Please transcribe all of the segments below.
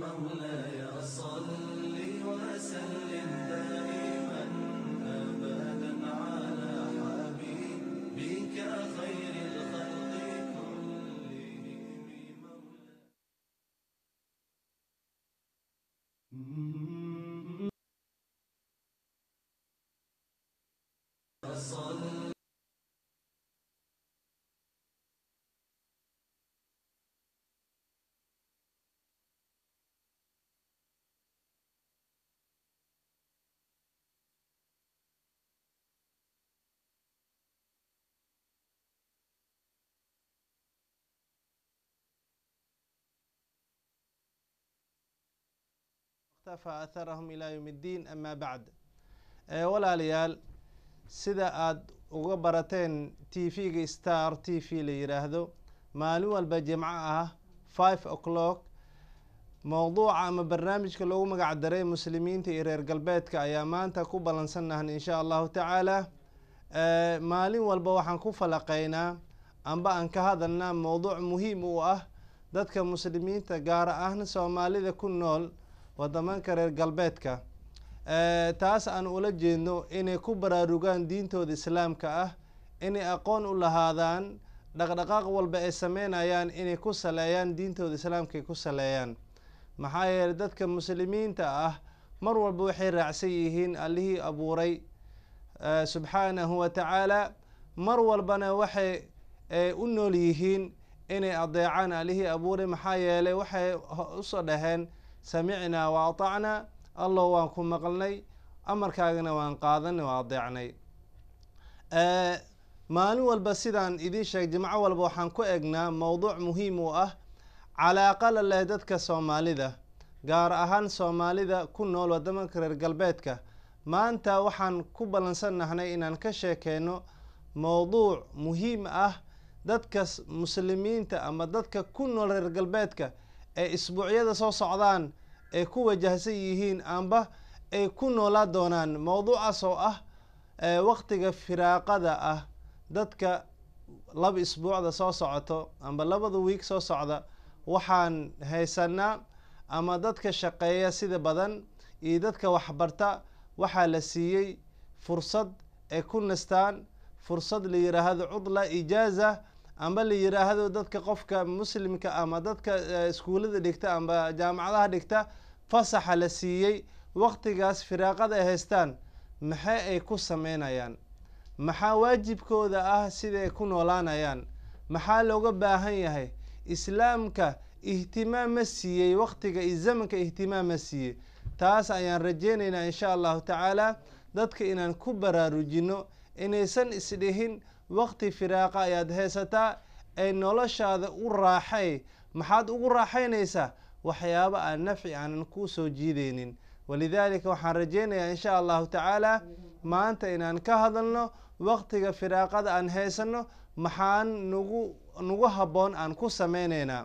مولاي صل وسلم دائما أبدا على حبيبك خير الخلق كلهم صل اktafى atharahum ilaa yowm اddiin ama bacd walaalayaal sida aada uga barateen t v-ga star t v la yiraahdo maalin walba jimco ah five o'clock mowduuca ama barnaamijka loogu magac daray muslimiinta iyo reer galbeedka ayaa maanta ku ballansannahan insha allahu tacaala maalin walba waxaan ku falaqeynaa amba aan ka hadalnaa mowduuc muhiim u ah dadka muslimiinta gaar ahaan soomaalida ku nool wadamanka reer galbeedka taas aan ula jeedno inay ku baraarugaan diintooda islaamka ah inay aqoon u lahaadaan dhaqdhaqaaq walba ay sameynayaan inay ku saleeyaan diintooda islaamka ay ku saleeyaan maxaa yeeley dadka muslimiinta ah mar walba waxay raacsan yihiin allihii abuuray subxaanahu wa tacaala mar walbana waxay u nool yihiin inay adeecaan allihii abuuray maxaa yeeley waxay usoo dhaheen samicnaa wa atacnaa allow waan ku maqlnay amarkaagana waan qaadanay waa adeecnay maalin walba sidaan idiin sheeg jimco walba waxaan ku egnaa mowduuc muhiim u ah calaaqa la leh dadka soomaalida gaar ahaan soomaalida ku nool wadamanka reer galbeedka maanta waxaan ku ballansannahnay inaan ka sheekeyno mowduuc muhiim ah dadka muslimiinta ama dadka ku nool reer galbeedka ee isbuucyada soo socdaan ay ku wajahsan yihiin amba ay ku noolaa doonaan mowduucaas oo ah waqtiga firaaqada ah dadka laba isbuucda soo socoto amba labada wiig soo socda waxaan haysanaa ama dadka shaqeeya sida badan iyo dadka waxbarta waxaa la siiyey fursad ay ku nastaan fursad la yiraahdo cudla ijaaza amba la yiraahdo dadka qofka muslimka ama dadka iskuullada dhigta amba jaamacadaha dhigta fasaxa la siiyey waqtigaas firaaqada ay haystaan maxay ay ku sameynayaan maxaa waajibkooda ah siday ku noolaanayaan maxaa looga baahan yahay islaamka ihtimaam ma siiyey waqtiga iyo zamanka ihtimaam ma siiyey taas ayaan rajeyneynaa insha allahu tacaala dadka inaan ku baraarujino inaysan isdhihin waqti firaaqa ayaad haysataa ee noloshaada u raaxay maxaad ugu raaxaynaysaa waxyaaba aan nafci aanan ku soo jiideynin walidaalika waxaan rajeynayaa insha allahu tacaala maanta inaan ka hadalno waqtiga firaaqada aan haysano maxaan nagu nagu habboon aan ku sameyneynaa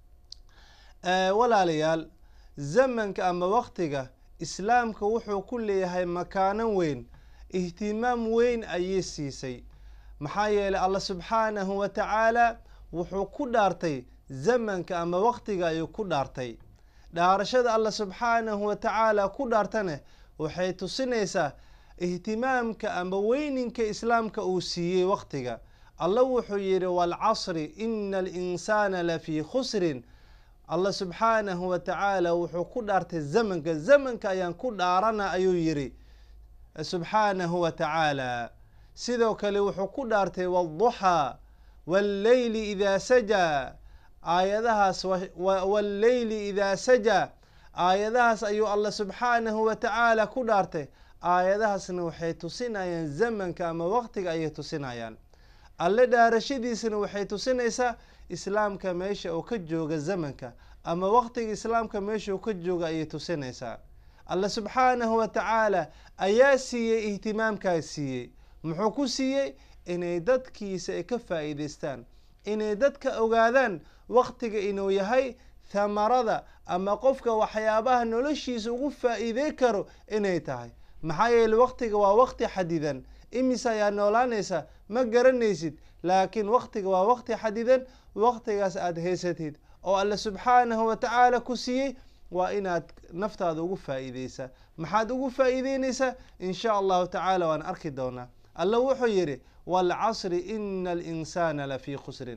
walaalayaal zamanka ama waqtiga islaamka wuxuu ku leeyahay makaanan weyn ihtimaam weyn ayay siisay maxaa yeeley allah subxaanahu wa tacaala wuxuu ku dhaartay zamanka ama waqtiga ayuu ku dhaartay dhaarashada allah subxaanahu wa tacaala ku dhaartane waxay tusinaysaa ihtimaamka ama weyninka islaamka uu siiyey waqtiga allah wuxuu yihi waalcasri ina alinsaana lafii khusrin allah subxaanahu wa tacaala wuxuu ku dhaartay zamanka zamanka ayaan ku dhaarana ayuu yihi subxaanahu wa tacaala sidoo kale wuxuu ku dhaartay waalduxaa walleyli idaa sajaa aayadahaas walleyli idaa sajaa aayadahaas ayuu allah subxaanahu wa tacaala ku dhaartay aayadahaasna waxay tusinayaan zamanka ama waqtiga ayay tusinayaan alle dhaarashadiisana waxay tusinaysaa islaamka meesha uu ka jooga zamanka ama waqtiga islaamka meesha uu ka jooga ayay tusinaysaa allah subxaanahu wa tacaala ayaa siiyey ihtimaamkaa siiyey muxuu ku siiyey inay dadkiisa ay ka faa'iidaystaan inay dadka ogaadaan waqtiga inuu yahay thamarada ama qofka waxyaabaha noloshiisa ugu faa'iidey karo inay tahay maxaa yeele waqtiga waa waqti xadidan imise ayaa noolaanaysa ma garanaysid laakiin waqtiga waa waqti xadidan waqtigaas aada haysatid oo alle subxaanahu wa tacaala ku siiyey waa inaad naftaada ugu faa-iideysaa maxaad ugu faa-iideyneysaa in sha allahu tacaala waan arki doonaa alla wuxuu yidhi waalcasri ina alinsaana lafii khusrin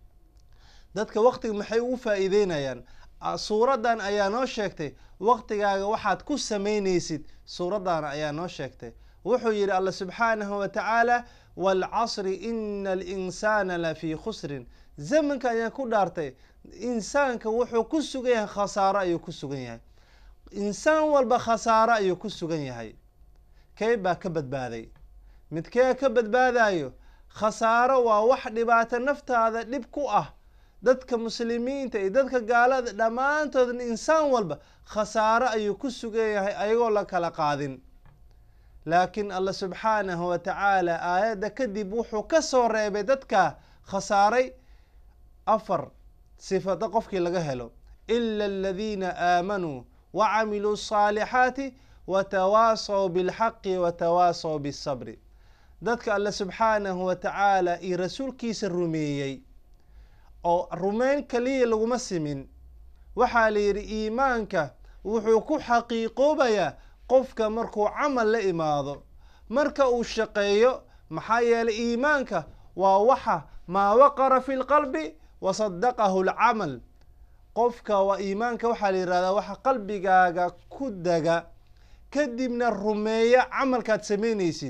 dadka waqtiga maxay ugu faa-iideynayaan suuraddan ayaa noo sheegtay waqtigaaga waxaad ku sameyneysid suuraddaana ayaa noo sheegtay wuxuu yidhi alla subxaanahu wa tacaala waalcasri ina alinsaana lafii khusrin zamanka ayaan ku dhaartay insaanka wuxuu ku sugan yahay khasaaro ayuu ku sugan yahay insaan walba khasaaro ayuu ku sugan yahay kee baa ka badbaaday midkee ka badbaadayo khasaaro waa wax dhibaato naftaada dhib ku ah dadka muslimiinta iyo dadka gaalada dhammaantoodna insaan walba khasaaro ayuu ku sugan yahay ayagoo la kala qaadin laakiin alla subxaanahu wa tacaala aayadda kadib wuxuu ka soo reebay dadka khasaaray afar sifada qofkii laga helo ila aladiina aamanuu wacamiluu الصaalixaati watawaasaw biاlxaqi watawaasaw biالsabri dadka alle subxaanahu wa tacaala iyo rasuulkiisa rumeeyey oo rumeyn kaliya laguma simin waxaa la yidhi iimaanka wuxuu ku xaqiiqoobayaa qofka markuu camal la imaado marka uu shaqeeyo maxaa yeelay iimaanka waa waxa maa waqara fi lqalbi wasadaqahu lcamal qofka waa iimaanka waxaa la yihahdaa waxa qalbigaaga ku daga kadibna rumeeya camalkaad samaynaysid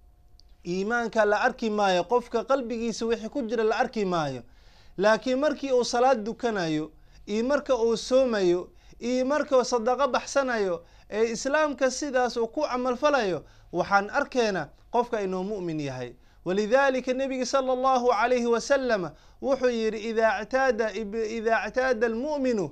iimaanka la arki maayo qofka qalbigiisa wixii ku jira la arki maayo laakiin markii uu salaad dukanayo iyo marka uu soomayo iyo marka sadaqo baxsanayo ee islaamka sidaas uu ku camalfalayo waxaan arkeena qofka inuu mu'min yahay walidalika nebiga sala allahu calayhi wasalama wuxuu yidhi ida ctaada ida ictaada almu'minu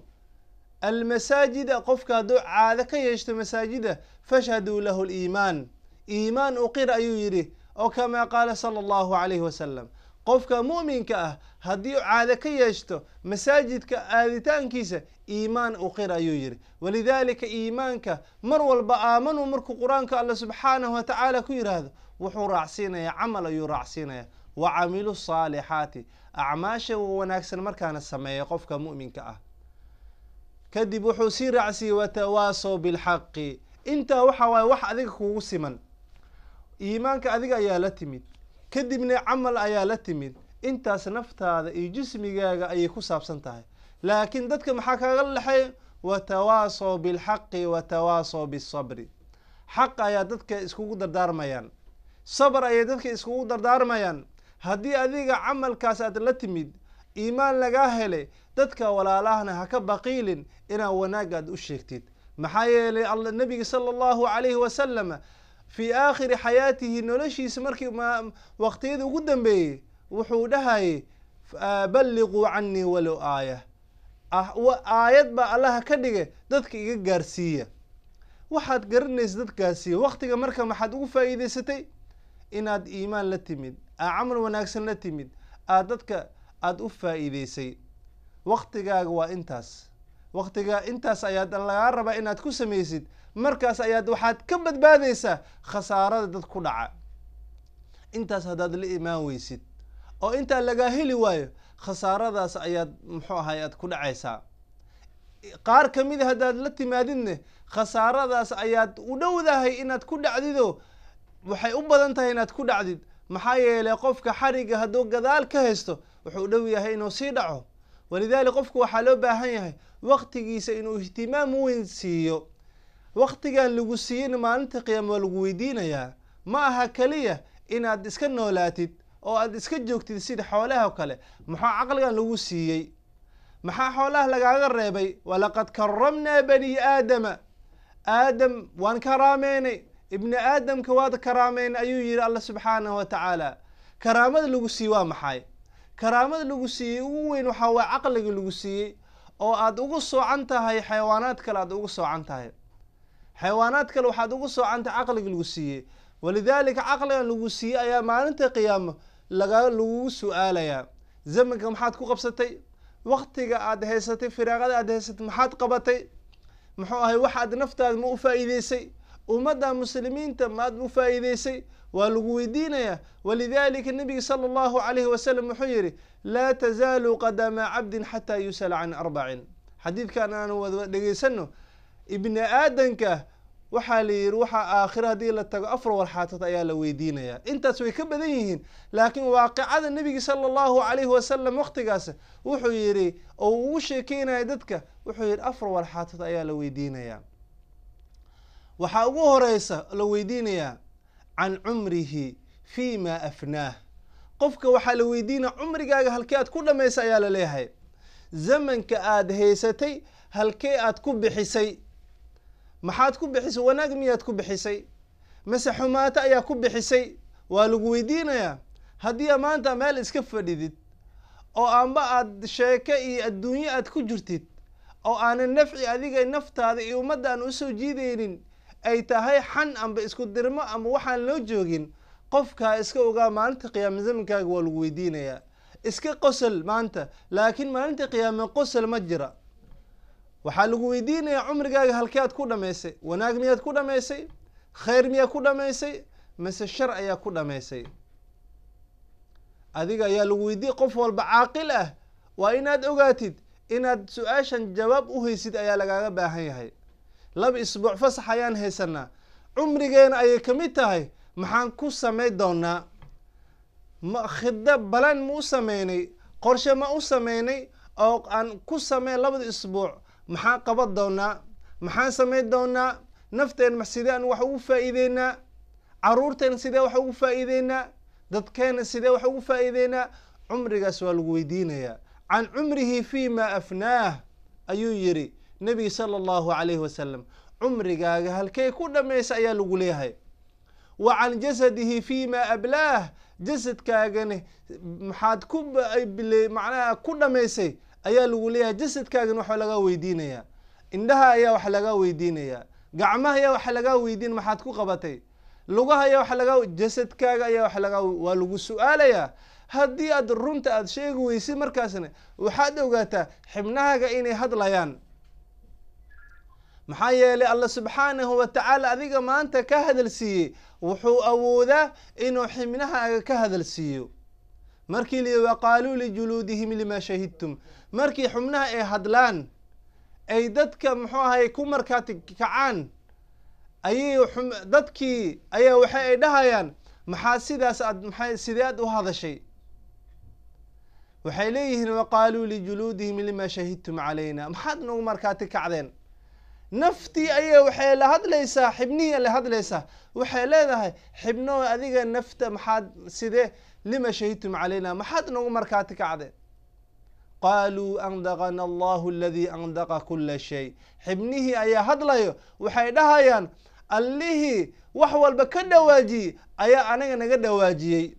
almasaajida qofka hadduu caado ka yeeshto masaajida fashhaduu lahu liimaan iimaan uqir ayuu yidhi oo kamaa qaala sala allahu calayhi wasalam qofka mu'minka ah haddii caado ka yeeshto masaajidka aaditaankiisa iimaan uqir ayuu yidhi walidalika iimaanka mar walba aamanuu markuu qur-aanka alla subxaanahu wa tacaala ku yidhaahdo wuxuu raacsiinayaa camal ayuu raacsiinaya wa camilu saalixaati acmaasha wanaagsan markaana sameeya qofka mu'minka ah kadib wuxuu sii raacsiiyey watawaasaw bilxaqi intaa waxa waaye wax adiga kugu siman iimaanka adiga ayaa la timid kadibna camal ayaa la timid intaas naftaada iyo jismigaaga ayay ku saabsan tahay laakiin dadka maxaa kaga lexay watawaasaw bilxaqi watawaasaw bisabri xaq ayaa dadka iskugu dardaarmayaan sabr ayay dadka iskugu dardaarmayaan haddii adiga camalkaas aad la timid iimaan lagaa helay dadka walaalahana ha ka baqiilin inaa wanaag aad u sheegtid maxaa yeelay nabiga sala allahu calayhi wasalama fii aakhiri xayaatihi noloshiisa markii waqtiyada ugu dambeeyey wuxuu dhahayay balliquu canii walow aaya aayad baa allaha ka dhigay dadka iga gaarsiiya waxaad garanaysa dad gaarsiiya waqtiga marka maxaad ugu faa'iideysatay inaad iimaan la timid aa camal wanaagsan la timid aad dadka aada u faa'iideysay waqtigaaga waa intaas waqtiga intaas ayaad lagaa rabaa inaad ku samaysid markaas ayaad waxaad ka badbaadaysaa khasaarada dad ku dhaca intaas haddaad la imaan weysid oo intaa lagaa heli waayo khasaaradaas ayaad muxuu ahay aad ku dhacaysaa qaar kamid a haddaad la timaadidne khasaaradaas ayaad u dhowdahay inaad ku dhacdido waxay u badan tahay inaad ku dhacdid maxaa yeelay qofka xariga hadduu gadaal ka haysto wuxuu dhow yahay inuu sii dhaco walidalik qofku waxaa loo baahan yahay waqtigiisa inuu ihtimaam weyn siiyo waqtigan lagu siiyeyna maalinta qiyaama waa lagu weydiinayaa ma aha keliya inaad iska noolaatid oo aad iska joogtid sida xoolaha o kale maxaa caqligan lagu siiyey maxaa xoolaha lagaaga reebay walaqad karamnaa bani aadama aadam waan karaameynay ibni aadamka waad karaameynay ayuu yihi alla subxaanahu wa tacaala karaamada lagu siiyey waa maxay karaamada lagu siiyey ugu weyn waxaa waa caqliga lagu siiyey oo aad ugu soocan tahay xayawaanaad kale aad ugu soocan tahay xayawaanaad kale waxaad ugu soocan tahay caqliga lagu siiyey walidaalika caqligan lagu siiyey ayaa maalinta qiyaamo laga lagugu su-aalayaa zamanka maxaad ku qabsatay waktiga aad haysatay firaaqada aad haysatay maxaad qabatay muxuu ahay waxaad naftaada ma u faa'iideysay ummadda muslimiinta maad u faa'iideysay waa lagu weydiinayaa walidalika nabiga sala allahu calayhi wasalam wuxuu yihi laa tazaalu qadama cabdin xataa yusala can arbacin xadiidkan aan wada dhegeysano ibni aadanka waxaa la yidhi waxaa aakhira haddii la tago afar walxaatood ayaa la weydiinayaa intaas way ka badan yihiin laakiin waaqicada nebiga sala allahu calayhi wasalam waqtigaas wuxuu yidhi oo ugu sheekeynaya dadka wuxuu yidhi afar walxaatood ayaa la weydiinayaa waxaa ugu horeysa la weydiinayaa can cumrihi fi ma afnaah qofka waxaa la weydiinaya cumrigaaga halkee aad ku dhamaysa ayaa la leeyahay zamanka aada haysatay halkee aad ku bixisay maxaad ku bixisay wanaag miyaad ku bixisay mase xumaato ayaa ku bixisay waa lagu weydiinayaa haddii maanta meel iska fadhidid oo amba aad sheeko iyo adduunyo aad ku jirtid oo aanan nafci adiga naftaada iyo ummadda aan usoo jiideynin ay tahay xan amba isku dirmo amba waxaan loo joogin qofkaa iska ogaa maalinta qiyaame zamankaaga waa lagu weydiinayaa iska qosol maanta laakiin maalinta qiyaame qosol ma jira waxaa lagu weydiinayaa cumrigaaga halkee aad ku dhamaysay wanaag miyaad ku dhamaysay khayr miyaad ku dhamaysay mase shar ayaa ku dhamaysay adiga ayaa lagu weydiiyay qof walba caaqil ah waa inaad ogaatid inaad su-aashan jawaab u haysid ayaa lagaaga baahan yahay laba isbuuc fasax ayaan haysanaa cumrigeena ayay kamid tahay maxaan ku samay doonaa ma khida balan ma u sameynay qorshe ma u sameynay oo aan ku sameyn labada isbuuc maxaan qaban doonaa maxaan samayn doonaa nafteen sidee aan wax ugu faa'iideynaa caruurteena sidee wax ugu faa'iideynaa dadkeena sidee wax ugu faa'iideynaa cumrigaas waa lagu weydiinayaa can cumrihi fi ma afnaah ayuu yidhi nebiga sala allahu calayhi wasalam cumrigaaga halkee ku dhamaysa ayaa lagu leeyahay wa can jasadihi fi ma ablaah jasadkaagana maxaad ku macnaha ku dhamaysay ayaa lagu leeyahay jasadkaagana waxa lagaa weydiinayaa indhaha ayaa wax lagaa weydiinayaa gacmaha ayaa wax lagaa weydiin maxaad ku qabatay lugaha ayaa wax lagaa jasadkaaga ayaa wax lagaa waa lagu su-aalayaa haddii aad runta aada sheegi weysid markaasna waxaad ogaataa xibnahaaga inay hadlayaan maxaa yeelay alla subxaanahu wa tacaala adiga maanta ka hadal siiyey wuxuu awoodaa inuu xibnahaaga ka hadal siiyo markii li waqaaluu lijuluudihim lima shahidtum markii xubnaha ay hadlaan ay dadka muxuu ahay ku markaati kacaan ayay dadkii ayaa waxa ay dhahayaan maxaa sidaas aad maxay sidee aad u hadashay waxay leeyihiin waqaaluu lijuluudihim lima shahidtum calayna maxaad nagu markaati kacdeen naftii ayaa waxay la hadlaysaa xibnihii la hadlaysaa waxay leedahay xibnoo adiga nafta maxaad sidee lima shahidtum calayna maxaad nagu markaati kacdeen qaaluu andaqana allahu aladii andaqa kula shay xibnihii ayaa hadlayo waxay dhahayaan allihii wax walba ka dhawaajiyey ayaa anaga naga dhawaajiyey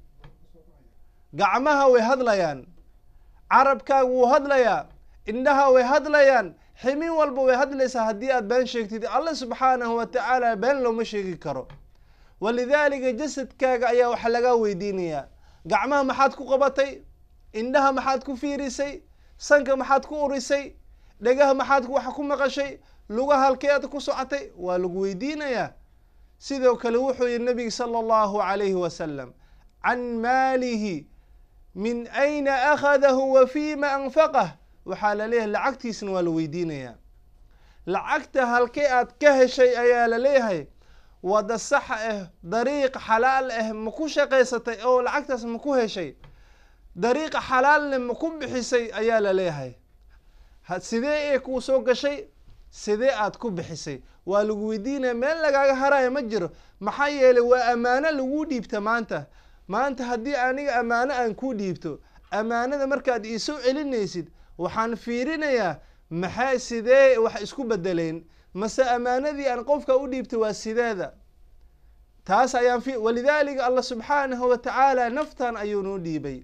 gacmaha way hadlayaan carabkaaga wuu hadlayaa indhaha way hadlayaan ximin walba way hadlaysaa haddii aad been sheegtid alla subxaanahu wa tacaala been looma sheegi karo walidaalika jasadkaaga ayaa waxa lagaa weydiinayaa gacmaha maxaad ku qabatay indhaha maxaad ku fiirisay sanka maxaad ku urisay dhegaha maxaad wax ku maqashay lugaha halkeed ku socotay waa lagu weydiinayaa sidoo kale wuxuu yihi nabiga sala allahu calayhi wasalam can maalihi min ayna akhadahu wa fima anfaqah waxaa la leeyahay lacagtiisna waa la weydiinayaa lacagta halkee aad ka heshay ayaa la leeyahay wada sax ah dariiq xalaal ah ma ku shaqaysatay oo lacagtaas ma ku heshay dariiqa xalaalne ma ku bixisay ayaa la leeyahay sidee ee kuu soo gashay sidee aad ku bixisay waa lagu weydiinaya meel lagaaga haraya ma jiro maxaa yeelay waa ammaano lagu dhiibta maanta maanta haddii aniga ammaano aan ku dhiibto ammaanada markaad iisoo celinaysid waxaan fiirinayaa maxaa sidee wax isku bedeleen mase ammaanadii aan qofka u dhiibtay waa sideeda taas ayaan fi walidaalika allah subxaanahu wa tacaala naftan ayuu noo dhiibay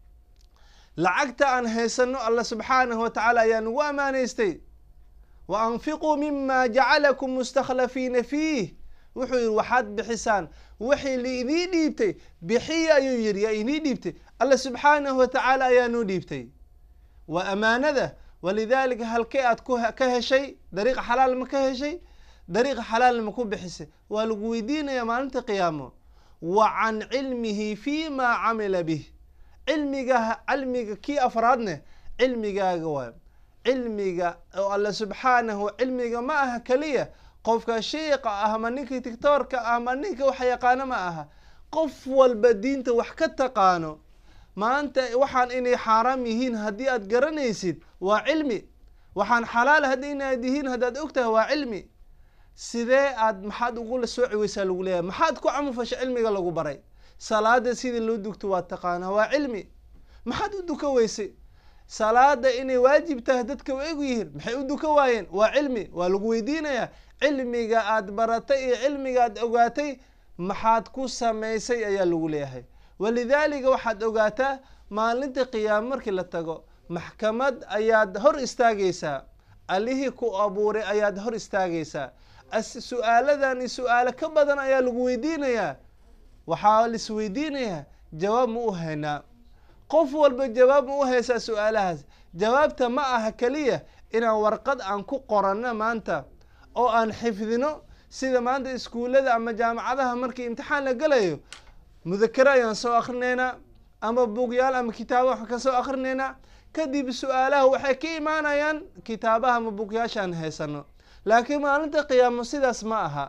lacagta aan haysano allah subxaanahu wa tacaala ayaa nagu ammaanaystay wa anfiquu mima jacalakum mustakhlafiina fiih wuxuu yihi waxaad bixisaan wixii laidii dhiibtay bixiya ayuu yihi yaa idii dhiibtay allah subxaanahu wa tacaala ayaa noo dhiibtay waa amaanada walidaalika halkee aad ka heshay dariiqa xalaal ma ka heshay dariiqa xalaalna ma ku bixisay waa lagu weydiinaya maalinta qiyaamo wa can cilmihi fi ma camila bih cilmiga cilmiga kii afraadne cilmigaaga waay cilmiga oo alle subxaanahu cilmiga ma aha keliya qofka shiiqa ah ama ninkii tictoorka ah ama ninka wax yaqaano ma aha qof walba diinta wax ka taqaano maanta waxaan inay xaaraam yihiin haddii aad garanaysid waa cilmi waxaan xalaal haddii inaad yihiin haddaad ogtahay waa cilmi sidee aad maxaad ugula sooci weysaa lagu leeyahay maxaad ku camufasha cilmiga lagu baray salaada sidii loo dugto waa taqaanaa waa cilmi maxaad u duka weysay salaada inay waajib tahay dadka way egu yihiin maxay u duka waayeen waa cilmi waa lagu weydiinayaa cilmiga aad baratay iyo cilmiga aad ogaatay maxaad ku samaysay ayaa lagu leeyahay walidaalika waxaad ogaataa maalinta qiyaamo markii la tago maxkamad ayaad hor istaagaysaa allihii ku abuuray ayaad hor istaagaysaa su-aaladani su-aalo ka badan ayaa lagu weydiinayaa waxaa la isweydiinayaa jawaab ma u haynaa qof walba jawaab ma u haysaa su-aalahaas jawaabta ma aha keliya inaan warqad aan ku qoranno maanta oo aan xifdino sida maanta iskuullada ama jaamacadaha markii imtixaan la gelayo mudakare ayaan soo akrinaynaa ama bugyaal ama kitaabo waxaan ka soo akrinaynaa kadib su-aalaha waxay ka imaanayaan kitaabaha ama bugyaashaan haysano laakiin maalinta qiyaamo sidaas ma aha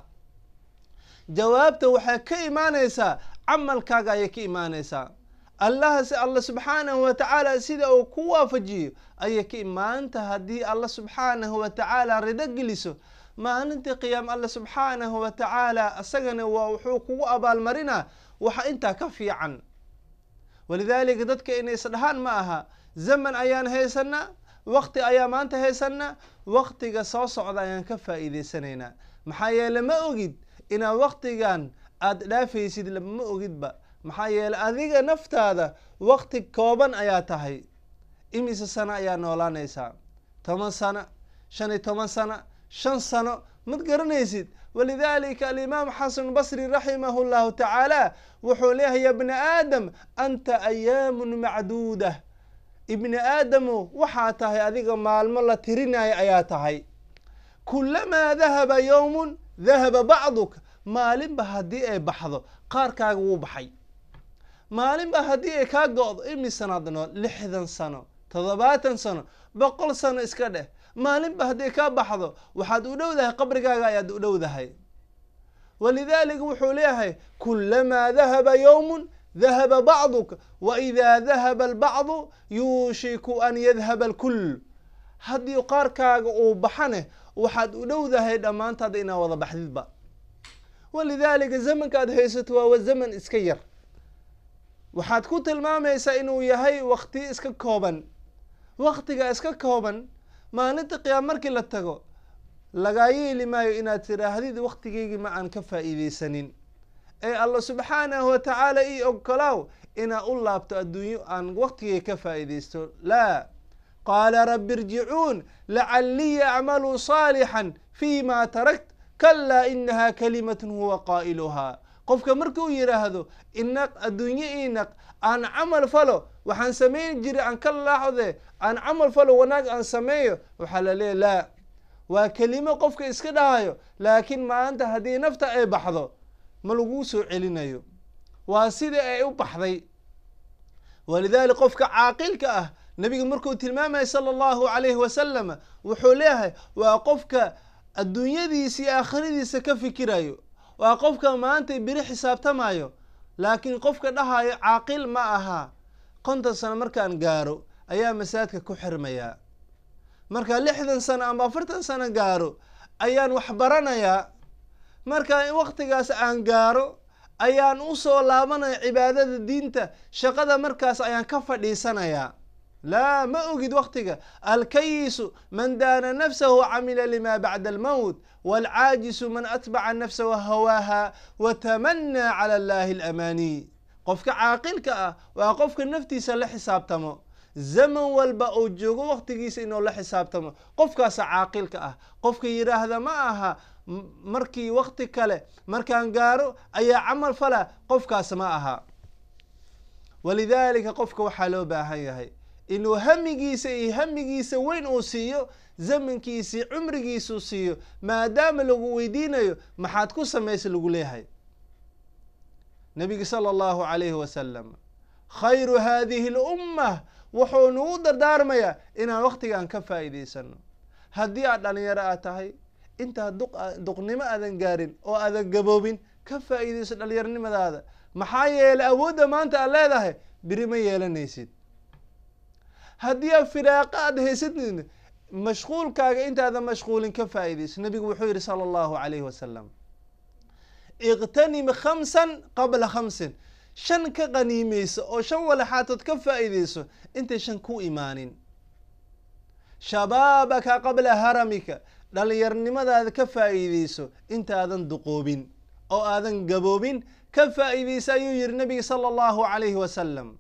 jawaabta waxay ka imaanaysaa camalkaaga ayay ka imaanaysaa allahas alla subxaanahu watacaala sida uu ku waafajiyo ayay ka maanta haddii alla subxaanahu watacaala rido geliso maalintii qiyaam alla subxaanahu watacaala isagana waa wuxuu kugu abaalmarinaa waxa intaa ka fiican walidaalika dadka inay isdhahaan ma aha zaman ayaan haysanaa wakti ayaa maanta haysanaa waktiga soo socda ayaan ka faa'iideysanaynaa maxaa yeele ma ogid inaad waktigan aada dhaafaysid ma ogidba maxaa yeele adiga naftaada wakti kooban ayaa tahay imise sano ayaa noolaanaysaa toban sano shan iyo toban sano shan sano mad garanaysid walidaalika alimaam xasan basri raximahu llahu tacaala wuxuu leeyahay ya bna aadam anta ayaamun macduuda ibni aadamu waxaa tahay adiga maalmo la tirinaya ayaa tahay kulamaa dahaba yowmun dahaba bacduk maalinba haddii ay baxdo qaarkaaga wuu baxay maalinba haddii ay kaa go-do imisanaad nool lixdan sano toddobaatan sano boqol sano iska dheh maalinba haddii kaa baxdo waxaad u dhowdahay qabrigaaga ayaad u dhowdahay walidaalika wuxuu leeyahay kulamaa dahaba yowmun dahaba bacduk wa idaa dahaba albacdu yuushiku an yadhaba alkul haddii qaarkaaga uu baxane waxaad u dhowdahay dhammaantaada inaad wada baxdidba walidaalika zamankaad haysato waa zaman iska yar waxaad ku tilmaamaysaa inuu yahay wakti iska kooban waktiga iska kooban maalinta qiyaam markii la tago lagaa yeeli maayo inaad tiraahdid waktigeygii ma aan ka faa'iideysanin ee alla subxaanahu watacaala ii ogolaaw inaa u laabto adduunyo aan waktigay ka faa'iideysto laa qaala rabbi irjicuun lacallii acmaluu saalixan fi ma tarakt kalaa inaha kalimatun huwa qaa'iluhaa qofka markuu yidhaahdo inaq adduunyo inaq aan camal falo waxaan samayn jiray aan ka laaxde aan camal falo wanaag aan sameeyo waxaa la leeya laa waa kelimo qofka iska dhahayo laakiin maanta haddii nafta ay baxdo ma laguu soo celinayo waa sidai ay u baxday walidaalika qofka caaqilka ah nabiga markuu tilmaamaya sala allahu calayhi wasalam wuxuu leeyahay waa qofka adduunyadiisa iyo aakhiradiisa ka fikirayo waa qofka maanta beri xisaabtamayo laakiin qofka dhahayo caaqil ma aha konton sano markaan gaaro ayaa masaajidka ku xirmayaa marka lixdan sano ama afartan sano gaaro ayaan wax baranayaa marka waktigaas aan gaaro ayaan usoo laabanaya cibaadada diinta shaqada markaas ayaan ka fadhiisanayaa laa ma ogid waktiga alkayisu man daana nafsahu camila lima bacda almowt waalcaajisu man atbaca nafsahu hawaaha watamanaa cala allahi alamaaniy qofka caaqilka ah waa qofka naftiisa la xisaabtamo zaman walba uu joogo waktigiisa inuu la xisaabtamo qofkaasa caaqilka ah qofka yidhaahda ma aha markii wakti kale markaan gaaro ayaa camal fala qofkaas ma aha walidaalika qofka waxaa loo baahan yahay inuu hamigiisa iyo hamigiisa weyn uu siiyo zamankiisii cumrigiisuu siiyo maadaama lagu weydiinayo maxaad ku samaysa lagu leeyahay nabiga sala allahu calayhi wasalam khayru hadihi اlummah wuxuu nagu dardaarmayaa inaan waktigaan ka faa'iidaysano haddii aad dhalinyaro aad tahay intaad duq duqnimo aadan gaarin oo aadan gaboobin ka faa'iidayso dhalinyaronimadaada maxaa yeelay awoodda maanta aad leedahay beri ma yeelanaysid haddii aad firaaqa aad haysadid mashquulkaaga intaadan mashquulin ka faa'iidayso nabigu wuxuu yihi sala allahu calayhi wasalam iqtanim khamsan qabla khamsin shan ka qaniimeyso oo shan walaxaatood ka faa'iideyso intay shan ku imaanin shabaabaka qabla haramika dhalinyarnimadaada ka faa'iideyso intaadan duqoobin oo aadan gaboobin ka faa'iideysa ayuu yihi nabiga sala allahu calayhi wasalam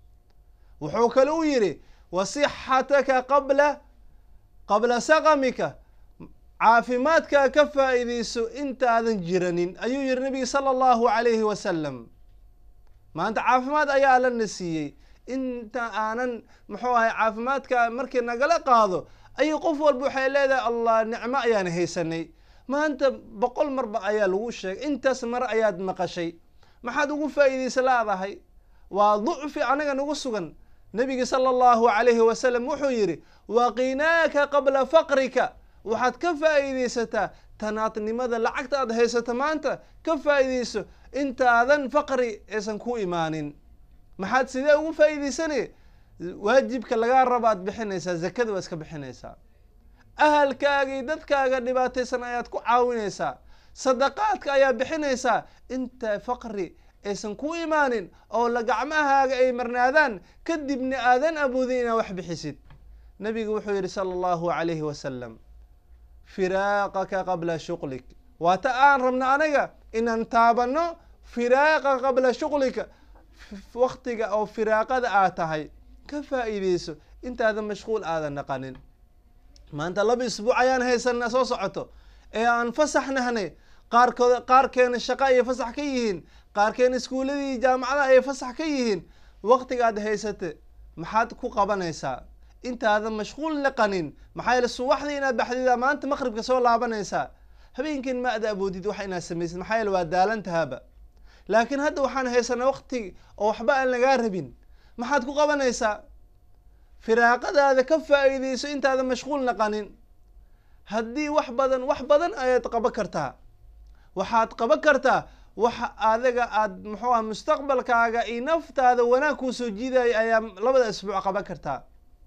wuxuu kale u yihi wasixataka qabla qabla saqamika caafimaadkaa ka faa'iideyso intaadan jiranin ayuu yihi nabiga sala allahu calayhi wasalam maanta caafimaad ayaa lana siiyey inta aanan muxuu ahay caafimaadka markii nagala qaado ayay qof walba waxay leedahay allah nicmo ayaan haysanay maanta boqol marba ayaa lagu sheegay intaas mar ayaad maqashay maxaad ugu faa'iideysa laadahay waa ducfi anaga nagu sugan nabiga sala allahu calayhi wasalam wuxuu yihi waqinaaka qabla faqrika waxaad ka faa'iideysataa tanaadnimada lacagta aad haysato maanta ka faa'iideyso intaadan faqri aysan ku imaanin maxaad sidee ugu faa'iideysanay waajibka lagaa raba aad bixinaysaa zakada waa iska bixinaysaa ahalkaagii dadkaaga dhibaataysan ayaad ku caawinaysaa sadaqaadka ayaa bixinaysaa inta faqri aysan ku imaanin oo la gacmahaaga ay marnaadaan kadibna aadan awoodin inaad wax bixisid nabigu wuxuu yihi sala allahu calayhi wasalam firaaqaka qabla shuqlik waata aan rabno anaga inaan taabano firaaqa qabla shuqlika waktiga oo firaaqada aad tahay ka faa'iideyso intaadan mashquul aadan naqanin maanta laba isbuuc ayaan haysanaa soo socoto ee aan fasax nahnay qaarkood qaarkeena shaqo ayay fasax ka yihiin qaarkeena iskuuladii jaamacadaha ayay fasax ka yihiin waktigaad haysate maxaad ku qabanaysaa intaadan mashquul naqanin maxaa yeele subaxdii inaad baxdida maanta maqribka soo laabanaysaa habeenkin ma ada awoodid wax inaad samaysid maxaa yeele waa daalantahaaba laakiin hadda waxaan haysanaa wakti oo waxba aan lagaa rabin maxaad ku qabanaysaa firaaqadaada ka faa'iideyso intaadan mashquul naqanin haddii wax badan wax badan ayaad qaban kartaa waxaad qaban kartaa waxa adiga aad muxuu aha mustaqbalkaaga iyo naftaada wanaag kuu soo jiidaya ayaa labada isbuuc qaban kartaa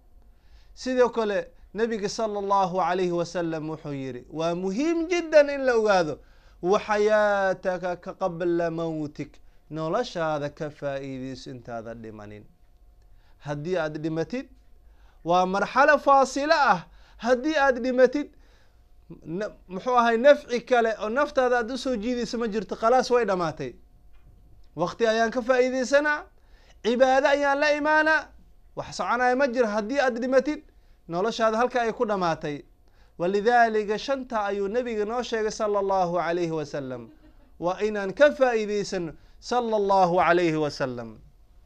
sidoo kale nabiga sala allahu calayhi wasalam wuxuu yihi waa muhiim jiddan in la ogaado waxayaataka ka qabla mawtik noloshaada ka faa'iideyso intaada dhimanin haddii aad dhimatid waa marxalo faasilo ah haddii aad dhimatid muxuu ahay nafci kale oo naftaada aad usoo jiidaysa ma jirto khalaas way dhamaatay wakti ayaan ka faa'iideysanaa cibaado ayaan la imaanaa wax soconaya ma jiro haddii aad dhimatid noloshaada halka ay ku dhamaatay walidaalika shanta ayuu nabiga noo sheegay sala allahu calayhi wasalam waa inaan ka faa'iideysano sala allahu calayhi wasalam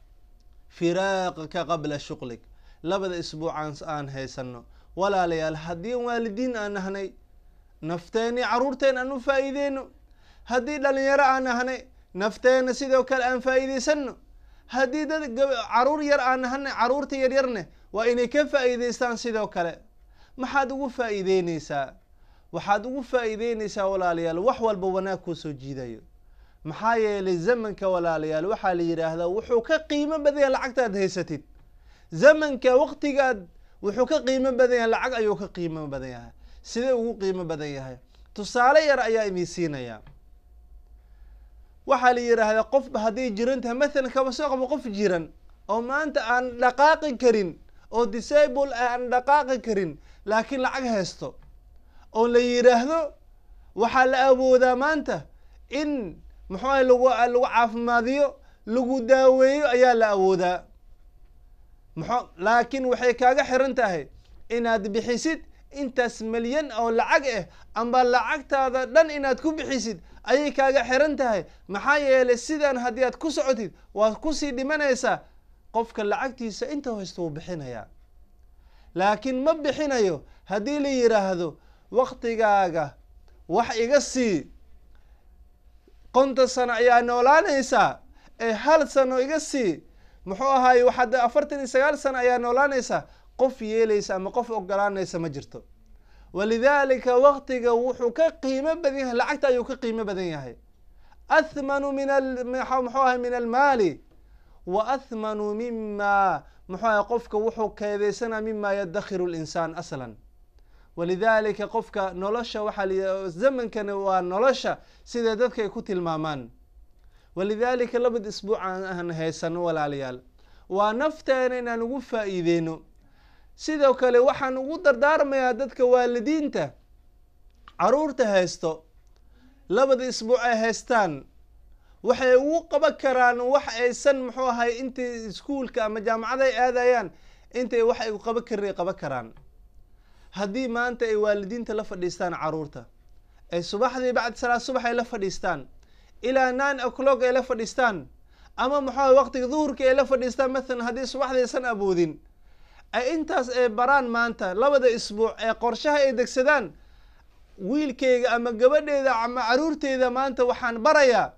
firaaqaka qabla shuqlik labada isbuucaan aan haysano walaalayaal haddii waalidiin aan nahnay nafteeni caruurteen aan u faa'iideyno haddii dhalinyaro aan nahnay nafteena sidoo kale aan faa'iideysano haddii dad caruur yar aan nahanay caruurta yaryarne waa inay ka faa'iideystaan sidoo kale maxaad ugu faa'iideyneysaa waxaad ugu faa'iideyneysaa walaalayaal wax walba wanaag kuu soo jiidayo maxaa yeelay zamanka walaalayaal waxaa la yidhaahdaa wuxuu ka qiimo badan yahay lacagtaad haysatid zamanka waktigaad wuxuu ka qiimo badan yahay lacag ayuu ka qiimo badan yahay sidee ugu qiimo badan yahay tusaale yar ayaa idin siinaya waxaa la yidhaahdaa qofba hadday jiran tahay mathalan kaba soo qabo qof jiran oo maanta aan dhaqaaqi karin oo disable aan dhaqaaqi karin laakiin lacag haysto oo la yidhaahdo waxaa la awoodaa maanta in muxuu ahay lagu lagu caafimaadiyo lagu daaweeyo ayaa la awoodaa muxuu laakiin waxay kaaga xiran tahay inaad bixisid intaas milyan oo lacag ah amba lacagtaada dhan inaad ku bixisid ayay kaaga xiran tahay maxaa yeelay sidan haddii aad ku socotid waad kusii dhimanaysaa qofka lacagtiisa inta haysta wuu bixinayaa laakiin ma bixinayo haddii la yidhaahdo waktigaaga wax iga sii konton sano ayaa noolaanaysaa ee hal sano iga sii muxuu ahaay waxaad afartan iyo sagaal sano ayaa noolaanaysa qof yeelaysa ama qof ogolaanaysa ma jirto walidaalika waqtiga wuxuu ka qiimo badan yahay lacagta ayuu ka qiimo badan yahay athmanu min muxuu ahay min almaali wa athmanu mima muxuu ahay qofka wuxuu keedeysanaa mima yadakhiru linsaan aslan walidaalika qofka nolosha waxaa la zamankani waa nolosha sida dadka ay ku tilmaamaan walidaalika labad isbuuc aan haysano walaalayaal waa nafteena inaan ugu faa'iideyno sidoo kale waxaan ugu dardaarmayaa dadka waalidiinta caruurta haysto labada isbuuc ay haystaan waxay ugu qaban karaan wax aysan muxuu ahay intay iskuolka ama jaamacada ay aadayaan intay wax ay qaban karin qaban karaan haddii maanta ay waalidiinta la fadhiistaan caruurta ay subaxdii bacdi salaad subax ay la fadhiistaan ilaa nine o'clock ay la fadhiistaan ama muxuu ahay waqtiga duhurka ay la fadhiistaan mathalan haddii subaxdii aysan awoodin ay intaas ay baraan maanta labada isbuuc ee qorshaha ay degsadaan wiilkeyga ama gabadheeda ama caruurteyda maanta waxaan barayaa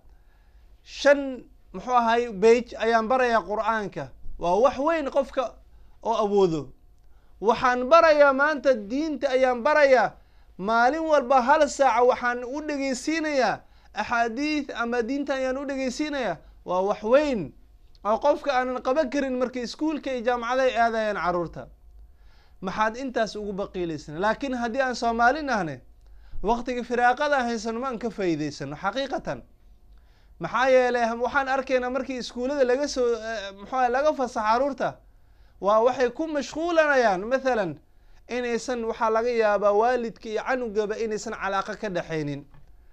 shan muxuu ahay bage ayaan barayaa qur-aanka waa wax weyn qofka oo awoodo waxaan barayaa maanta diinta ayaan barayaa maalin walba hal saaca waxaan u dhegeysiinayaa axaadiid ama diinta ayaan u dhegeysiinayaa waa wax weyn oo qofka aanan qaban karin markay iskuolka iyo jaamacada ay aadayaan caruurta maxaad intaas ugu baqiilaysana laakiin haddii aan soomaalin ahne waqtiga firaaqada haysano ma aan ka faa'iideysano xaqiiqatan maxaa yeelay waxaan arkaynaa markii iskuullada laga soo muxua laga fasax caruurta waa waxay ku mashquulanayaan mathalan inaysan waxaa laga yaabaa waalidka iyo canugaba inaysan calaaqa ka dhexaynin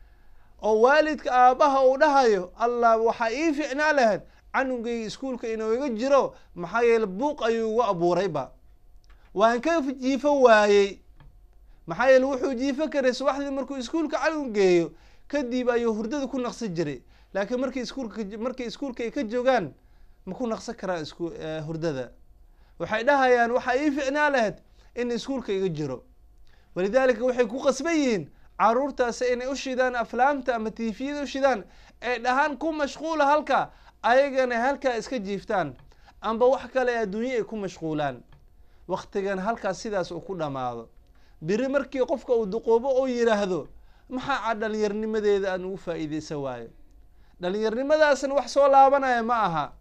oo waalidka aabbaha uu dhahayo allah waxaa ii ficnaa lahayd canugayga iskuolka inuu iga jiro maxaa yeele buuq ayuu igu abuurayba waan ka jiifo waayey maxaa yeele wuxuu jiifo karay subaxdii markuu iskuolka canug geeyo kadib ayuu hurdada ku naqsi jiray laakiin markii iskuolka markay iskuolka ay ka joogaan ma ku naqsan karaa isku hurdada waxay dhahayaan waxaa ii ficnaa lahayd in iskuolka iga jiro walidaalika waxay ku qasban yihiin caruurtaasi inay u shidaan aflaamta ama tifiyada u shidaan ay dhahaan ku mashquula halka ayagana halkaa iska jiiftaan amba wax kale adduunye ay ku mashquulaan waktigan halkaas sidaas uu ku dhammaado biri markii qofka uu duqoobo oo yidhaahdo maxaa dhalinyarnimadeeda aan ugu faa'iideysan waayo dhalinyarnimadaasna wax soo laabanaya ma aha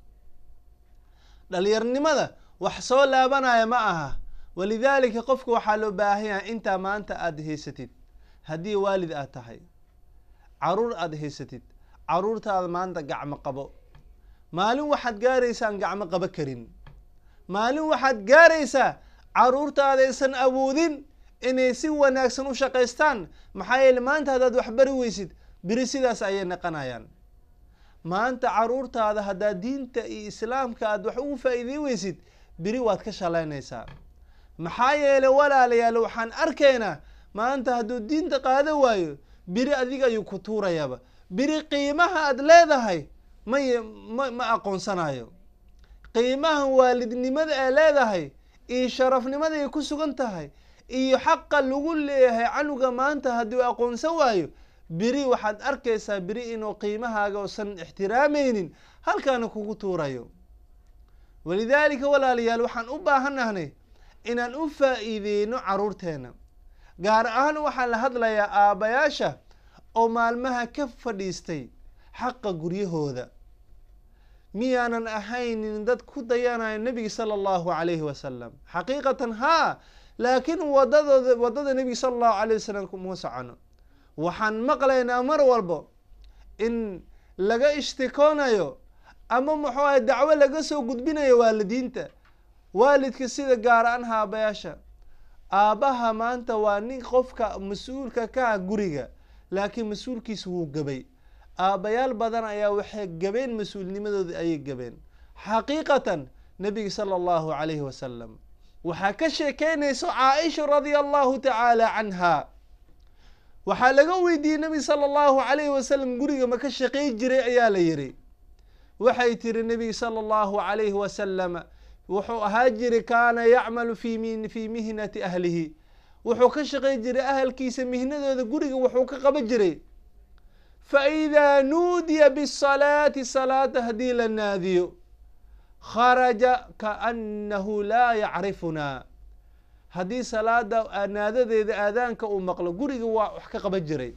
dhalinyarnimada wax soo laabanaya ma aha walidaalika qofka waxaa loo baahan yahay intaa maanta aada haysatid haddii waalid aad tahay caruur aada haysatid caruurtaada maanta gacmo qabo maalin waxaad gaaraysaa aan gacmo qabo karin maalin waxaad gaaraysaa caruurtaada aysan awoodin inay si wanaagsan u shaqaystaan maxaa yeele maanta haddaad wax bari weysid beri sidaas ayay naqanayaan maanta caruurtaada haddaad diinta iyo islaamka aad wax ugu faa'iidey weysid beri waad ka shalaynaysaa maxaa yeele walaalayaal waxaan arkaynaa maanta hadduu diinta qaado waayo beri adiga ayuu ku tuurayaaba beri qiimaha aad leedahay may ma ma aqoonsanayo qiimaha waalidnimada ay leedahay iyo sharafnimada ay ku sugan tahay iyo xaqa lagu leeyahay canuga maanta hadduu aqoonsan waayo beri waxaad arkaysaa beri inuu qiimahaaga usan ixtiraameynin halkaana kugu tuurayo walidaalika walaalayaal waxaan u baahannahnay inaan u faa'iideyno caruurteena gaar ahaan waxaan la hadlayaa aabbayaasha oo maalmaha ka fadhiistay xaqa guryahooda miyaanan ahaynin dad ku dayanayo nebiga sala allahu calayhi wasalam xaqiiqatan haa laakiin wadadooda waddada nebiga sala allahu alayh wasalam kuma socono waxaan maqlaynaa mar walbo in laga ishtikoonayo ama muxuu ahay dacwo laga soo gudbinayo waalidiinta waalidka sida gaar aan haabayaasha aabbaha maanta waa nin qofka mas-uulka ka ah guriga laakiin mas-uulkiisa wuu gabay aabbayaal badan ayaa waxay gabeen mas-uulnimadooda ayay gabeen xaqiiqatan nebiga sala allahu calayhi wasalam waxaa ka sheekeynayso caaisha radia allahu tacaala canha waxaa laga weydiiyey nebiga sala allahu calayhi wasalam guriga ma ka shaqey jiray ayaa la yidhi waxay tiri nebiga sala allahu calayhi wasalam wuxuu ahaa jiri kaana yacmalu fi mi fii mihnati ahlihi wuxuu ka shaqey jiray ahalkiisa mihnadooda guriga wuxuu ka qaban jiray fa idaa nuudiya bisalaati salaata haddii la naadiyo kharaja kaannahu laa yacrifunaa haddii salaada naadadeeda aadaanka uu maqlo guriga waa wax ka qaban jiray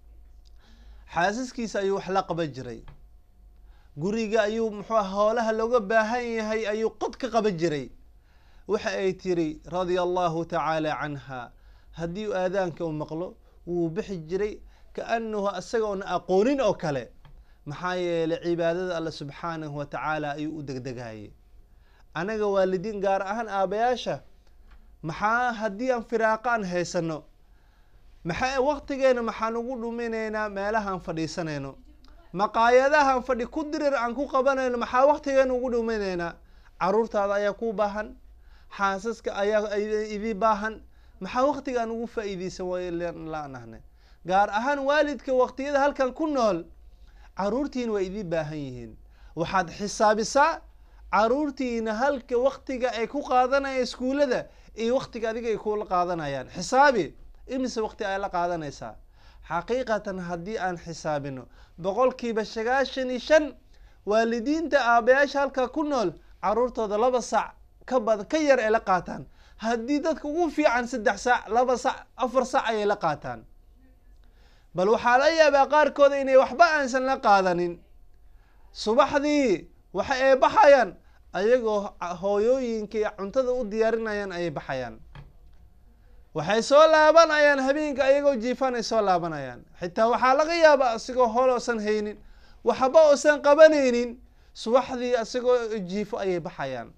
xaasaskiisa ayuu wax la qaban jiray guriga ayuu muxuu hoolaha looga baahan yahay ayuu qod ka qaban jiray waxa ay tiri radia allahu tacaala canha haddii u aadaanka uu maqlo wuu bixi jiray kaanahu isaga oona aqoonin oo kale maxaa yeelay cibaadada alla subxaanahu wa tacaala ayuu u degdegayay anaga waalidiin gaar ahaan aabayaasha maxaa haddii aan firaaqa aan haysano maxaa waktigeena maxaan ugu dhuminaynaa meelahaan fadhiisanayno maqaayadahaan fadhi ku dirir aan ku qabanayno maxaa waktigeena ugu dhuminaynaa caruurtaada ayaa ku baahan xaasaska ayaa idii baahan maxaa waktigaan ugu faa-iideysan walaanahnay gaar ahaan waalidka waqtiyada halkan ku nool caruurtiina waa idii baahan yihiin waxaad xisaabisaa caruurtiina halka waktiga ay ku qaadanayaan iskuullada iyo waktiga adiga ay kula qaadanayaan xisaabi imise wakti ay la qaadanaysaa xaqiiqatan haddii aan xisaabino boqolkiiba sagaashan iyo shan waalidiinta aabayaasha halkaa ku nool caruurtooda laba sac ka badan ka yar ay la qaataan haddii dadka ugu fiican saddex sac laba sac afar sac ayay la qaataan bal waxaa la yaabaa qaarkooda inay waxba aansan la qaadanin subaxdii waxa ay baxayaan ayagoo hooyooyinkai cuntada u diyaarinayaan ayay baxayaan waxay soo laabanayaan habeenka ayagoo jiifaan ay soo laabanayaan xitaa waxaa laga yaabaa asigoo hool oosan haynin waxba oosan qabanaynin subaxdii asigoo jiifo ayay baxayaan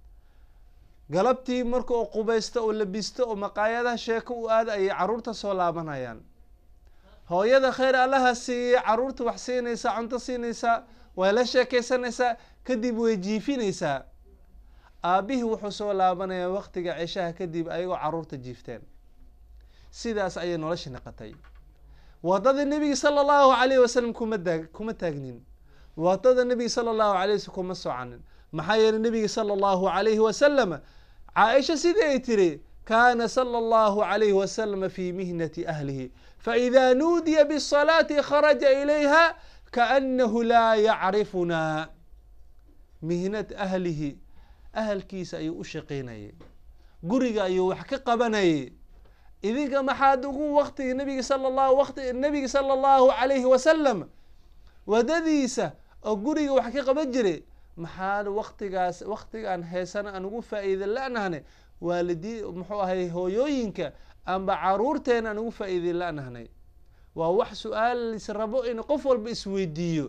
galabtii marka uu qubaysto oo labisto oo maqaayadaha sheeko u aada ayay caruurta soo laabanayaan hooyada khayr allaha siiyey caruurta wax siinaysaa cunto siinaysaa way la sheekeysanaysaa kadib way jiifinaysaa aabihii wuxuu soo laabanayaa waktiga ceshaha kadib ayagoo caruurta jiifteen sidaas ayay nolosha naqatay wadada nebiga sala allahu alayhi wasalam kuma taag kuma taagnin wadada nebiga sala allahu alayh wasalam kuma soconin maxaa yeelay nebiga sala allahu alayhi wasalam caaisha sidii ay tiri kaana sala allahu alayhi wasalam fi mihnati ahlihi faإida nuudiya bالصalaati kharaja ilayha kaanahu laa yacrifunaa mihnad ahlihi ahalkiisa ayuu u shaqeynayay guriga ayuu wax ka qabanayay idinka maxaad ugu waktiga nabiga sala llahu wati nabiga sala allahu alayhi wasalam wadadiisa oo guriga wax ka qaban jiray maxaad waktigaas waktigaan heesana aan ugu faa-iida la-nahne waalidii muxuu ahay hooyooyinka amba caruurteena aan ugu faa-iiday la-nahnay waa wax su-aalis rabo in qof walba isweydiiyo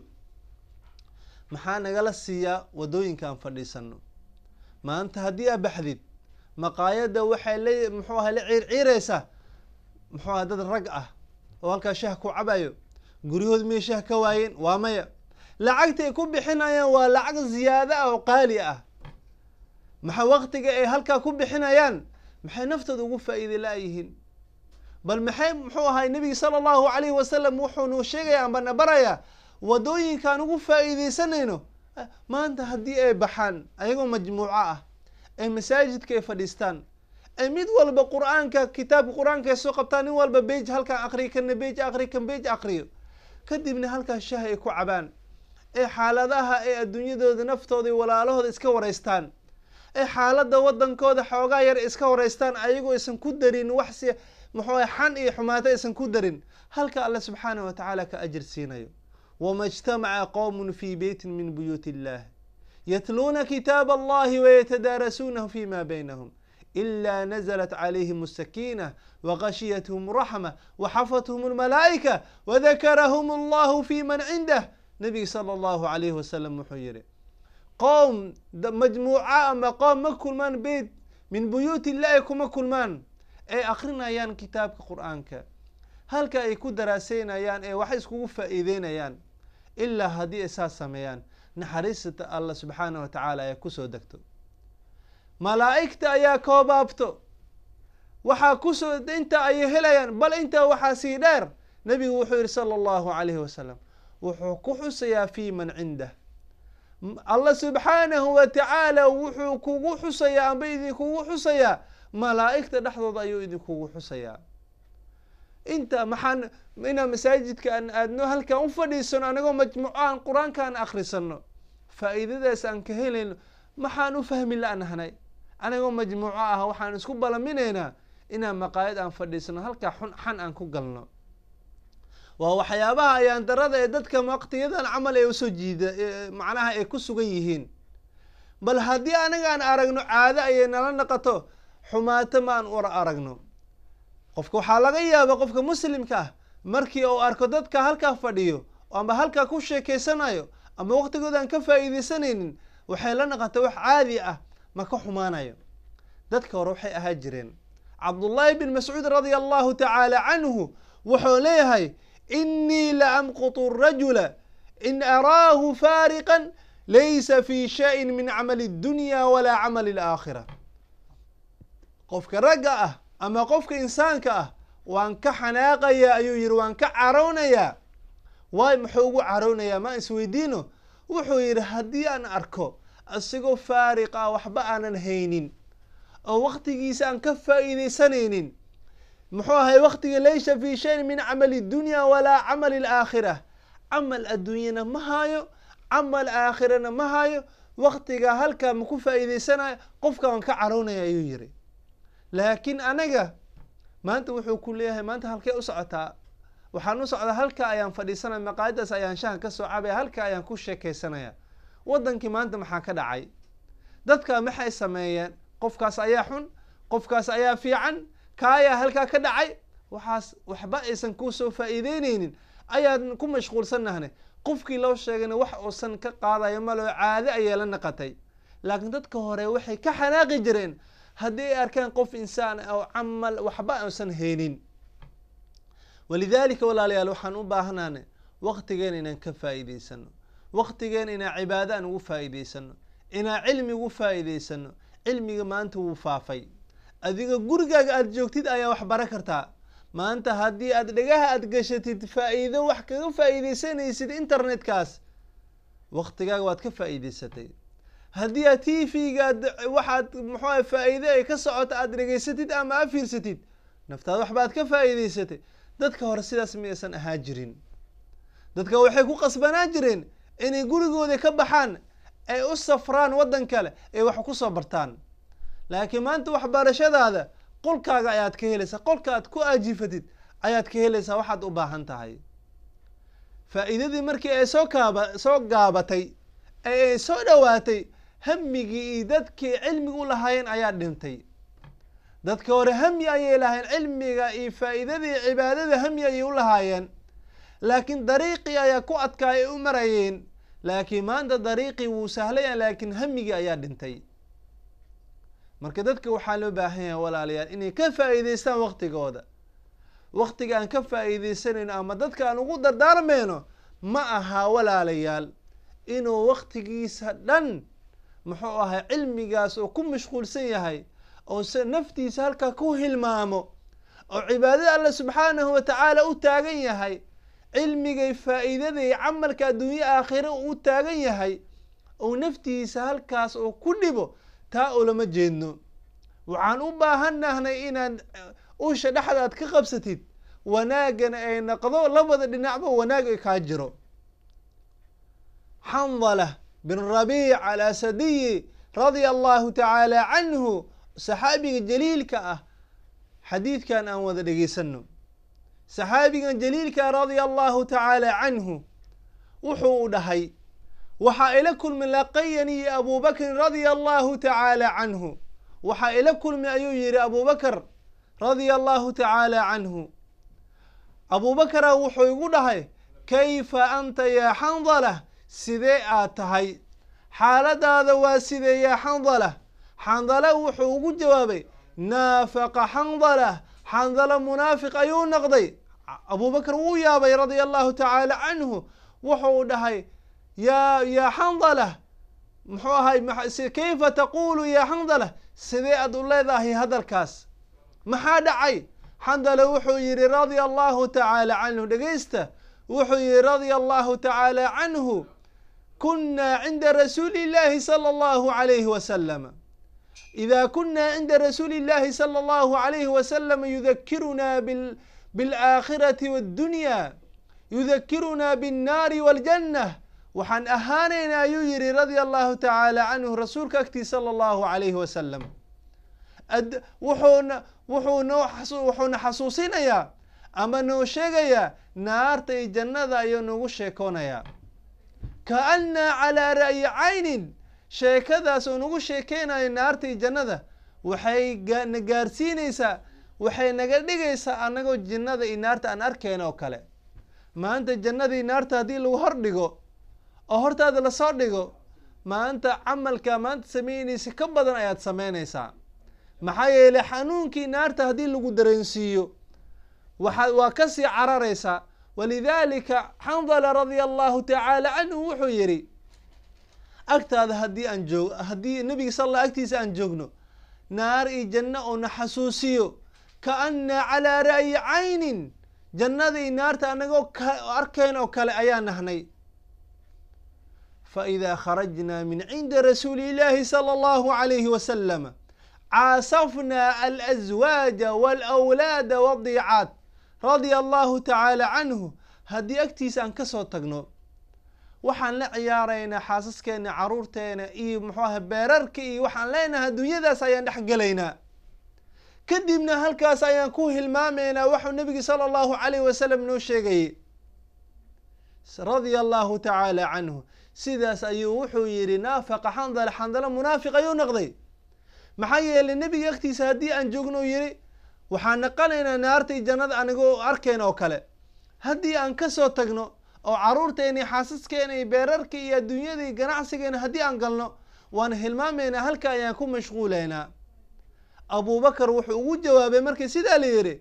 maxaa nagala siiyaa wadooyinka aan fadhiisano maanta haddii aa baxdid maqaayadda waxay la muxuu ahay la ciirciireysaa muxuu ahay dad rag ah oo halkaa shah ku cabayo guryahood miyay shah ka waayeen waa maya lacagta ay ku bixinayaan waa lacag ziyaado ah oo qaali ah maxaa waktiga ay halkaa ku bixinayaan maxay naftooda ugu faa-iiday la-yihiin bal maxay muxuu ahay nebiga sala allahu alayhi wasalam wuxuu nuu sheegaya amba na barayaa wadooyinkaan ugu faa-iideysanayno maanta haddii ay baxaan ayagoo majmuuco ah ay masaajidka ay fadhiistaan ay mid walba qur-aanka kitaabka qur-aanka ay soo qabtaan nin walba bej halkaan akriyo kana bej akriyo kan bej akriyo kadibna halkaas shah ay ku cabaan ee xaaladaha ee adduunyadooda naftooda iyo walaalahooda iska wareystaan ee xaaladda wadankooda xoogaa yar iska wareystaan ayagoo aysan ku darin wax si muxuu ah xan iyo xumaato aysan ku darin halka alle subxaanah wa tacaala ka ajir siinayo wama ijtamaca qowmun fi beytin min buyuuti illah yatluuna kitaab allahi wayatadaarasuunahu fima baynahum إلا نزلت عليهم السكينة وغشيتهم رحمة وحفتهم الملائكة وذكرهم الله في من عنده نبي صلى الله عليه وسلم محيره قوم مجموعة أما قوم مكل من بيت من بيوت الله كما كل من أي أخرنا يان كتاب قرآنك هل كأي كدراسين يان أي وحيس كوفا إيدين يان إلا هذه أساس سميان نحرسة الله سبحانه وتعالى يكسو دكتو malaa'igta ayaa koobaabto waxaa kusoo inta ayay helayaan bal intaa waxaa sii dheer nebigu wuxuu yihi sala allahu alayhi wasalam wuxuu ku xusayaa fi man cindah allah subxaanahu wa tacaala wuxuu kugu xusayaa amba idinkugu xusayaa malaa'igta dhexdooda ayuu idinkugu xusayaa inta maxaan inaan masaajidka aan aadno halkaan u fadhiisano anagoo majmuuco aan qur-aanka aan akrisano faa-iidadaas aan ka helayno maxaan u fahmi la-nahnay anigoo majmuuco ah waxaan isku balaminaynaa inaan maqaayad aan fadhiisano halkaa xun xan aan ku galno waa waxyaabaha ayaan darada ee dadka waqtiyadan camal ee usoo jiida macnaha ay ku sugan yihiin bal haddii anagaan aragno caado ayay nala naqato xumaato ma aan war aragno qofka waxaa laga yaaba qofka muslimka ah markii uu arko dadka halkaa fadhiyo amba halkaa ku sheekeysanayo ama waqtigooda aan ka faa'iideysanaynin waxay la naqata wax caadi ah ma ka xumaanayo dadka hore waxay ahaa jireen cabdullaahi bin mascuud radia allahu tacaala canhu wuxuu leeyahay inii la amqutu rajula in araahu faariqan laysa fi shayin min camali اdunya walaa camali اlaakhira qofka ragga ah ama qofka insaanka ah waan ka xanaaqayaa ayuu yihi waan ka carownayaa waay muxuu ugu carownayaa ma isweydiino wuxuu yihi haddii aan arko isagoo faariq ah waxba aanan haynin oo waqtigiisa aan ka faa'iideysanaynin muxuu ahay waqtiga laysa fi shayin min camali dunya walaa camali alaakhira camal adduunyana ma hayo camal aakhirana ma hayo waqtiga halkaa ma ku faa'iideysanayo qofka waan ka carownaya ayuu yihi laakiin anaga maanta wuxuu ku leeyahay maanta halkee u socotaa waxaan u socdaa halka ayaan fadhiisanaya maqaayadaas ayaan shaha ka soo cabaya halka ayaan ku sheekeysanaya waddankii maanta maxaa ka dhacay dadka maxay sameeyeen qofkaas ayaa xun qofkaas ayaa fiican ka ayaa halkaa ka dhacay waxaas waxba aysan kusoo faa'iideyneynin ayaan ku mashquulsannahne qofkii loo sheegayna wax uusan ka qaadayo maloo caade ayay la naqatay laakiin dadka hore waxay ka xanaaqi jireen haddii ay arkaan qof insaan oo camal waxba uusan haynin walidaalika walaalayaal waxaan u baahnaan waqtigeen inaan ka faa'iideysano waqtigeen inaan cibaado aan ugu faa'iideysano inaan cilmi ugu faa'iideysano cilmiga maanta wuu faafay adiga gurigaaga aada joogtid ayaa wax bara kartaa maanta haddii aad dhagaha aada gashatid faa'iido wax kaga faa'iideysanaysid internetkaas waqtigaaga waad ka faa'iideysatay haddii aad t v-ga ad waxaad muxuuaha faa'iide ay ka socota aada dhegeysatid ama a fiirsatid naftaada waxbaad ka faa'iideysatay dadka hore sidaas miyaysan ahaa jirin dadka waxay ku qasbanaan jireen inay gurigooda ka baxaan ay u safraan waddan kale ay wax kusoo bartaan laakiin maanta waxbarashadaada qolkaaga ayaad ka helaysaa qolka aad ku aajifatid ayaad ka helaysaa waxaad u baahan tahay faa'iidadii markii ay soo kaaba soo gaabatay ee ay soo dhowaatay hamigii iyo dadkii cilmiga u lahaayeen ayaa dhintay dadka hore hami ayay lahaayeen cilmiga iyo faa'iidadii cibaadada hami ayay u lahaayeen laakiin dariiqii ayaa ku adkaay ay u marayeen laakiin maanta dariiqii wuu sahlaya laakiin hamigii ayaa dhintay marka dadka waxaa loo baahan yahay walaalayaal inay ka faa'iideystaan waqtigooda waqtiga aan ka faa'iideysanayno ama dadka aan ugu dardaarmayno ma aha walaalayaal inuu waqtigiisa dhan muxuu ahay cilmigaas oo ku mashquulsan yahay oo se naftiisa halkaa ku hilmaamo oo cibaadada alla subxaanahu wa tacaala u taagan yahay cilmigay faa'iidaday camalka adduunye aakhire u taagan yahay oo naftiisa halkaas oo ku dhibo taa ulama jeedno waxaan u baahannahnay inaad usha dhexda aad ka qabsatid wanaagana ay naqdo labada dhinacba wanaag ay kaa jiro xandala bin rabiic alasadiyi radia allahu tacaala canhu saxaabiga jaliilka ah xadiidkan aan wada dhegeysano saxaabigan jaliilka radia allahu tacaala canhu wuxuu u dhahay waxaa ila kulmi laqayani abu bakrin radia allahu tacaala canhu waxaa ila kulmi ayuu yihi abu bakr radia allahu tacaala canhu abu bakra wuxuu igu dhahay kayfa anta yaa xandala sidee aad tahay xaaladaada waa sidee yaa xandala xandala wuxuu ugu jawaabay naafaqa xandala xandala munaafiq ayuu noqday abu bakr wuu yaabay radia allahu tacaala canhu wuxuu dhahay ya ya xandala muxuu ahay kayfa taqulu ya xandala sidee aad u leedahay hadalkaas maxaa dhacay xandala wuxuu yihi radia allahu tacaala canhu dhegeysta wuxuu yihi radia allahu tacaala canhu kuna cinda rasuuli illahi salى allahu alayhi wasalam ida kuna cinda rasuuli illahi salى allahu alayhi wasalam yudakiruna biاlآkhirati wاddunya yudakiruna bالnaari wاljanة waxaan ahaanaynaa ayuu yihi radia allahu tacaala canhu rasuulka agtiis sala allahu calayhi wasalam ad wuxuuna wuxuu noo wuxuuna xasuusinayaa ama noo sheegayaa naarta iyo jannada ayuu nagu sheekoonayaa kaannaa calaa ra'yi caynin sheekadaas oo nagu sheekeynayo naarta iyo jannada waxay na gaarsiinaysaa waxay naga dhigaysaa annagoo jinnada iyo naarta aan arkayna oo kale maanta jannadii naarta haddii lagu hor dhigo oo hortaada lasoo dhigo maanta camalka maanta sameynaysa ka badan ayaad sameynaysaa maxaa yeelay xanuunkii naarta haddii lagu dareensiiyo waxa waa kasii cararaysaa walidaalika xandala radia allahu tacaala canhu wuxuu yihi agtaada haddii aan joog haddii nabiga sal alla agtiisa aan joogno naar iyo janno oo na xasuusiyo kaannaa calaa ra'yi caynin jannada iyo naarta anagoo arkayn oo kale ayaa nahnay faإida kharajna min cindi rasuuli اllahi salى اllahu عalayhi wasalam caasafna alأزwaaja wاlأwlaada wالdiicaat radia allahu tacaala canhu haddii agtiisa aan kasoo tagno waxaan la ciyaaraynaa xaasaskeena caruurteena iyo muxuu aha beerarka iyo waxaan leenahay adduunyadaas ayaan dhex gelaynaa kadibna halkaas ayaan ku hilmaamaynaa waxuu nabiga sala allahu calayh wasalam noo sheegayay radia allahu tacaala canhu sidaas ayuu wuxuu yihi naafaqa xandala xandala munaafiq ayuu noqday maxaa yeelay nebiga agtiisa haddii aan joogno yihi waxaan naqanaynaa naarta iyo jannada anigoo arkayna oo kale haddii aan kasoo tagno oo caruurteena iyo xaasaskeena iyo beerarka iyo adduunyada iyo ganacsigeena haddii aan galno waan hilmaamaynaa halka ayaan ku mashquulaynaa abubakar wuxuu ugu jawaabay markii sidaa la yihi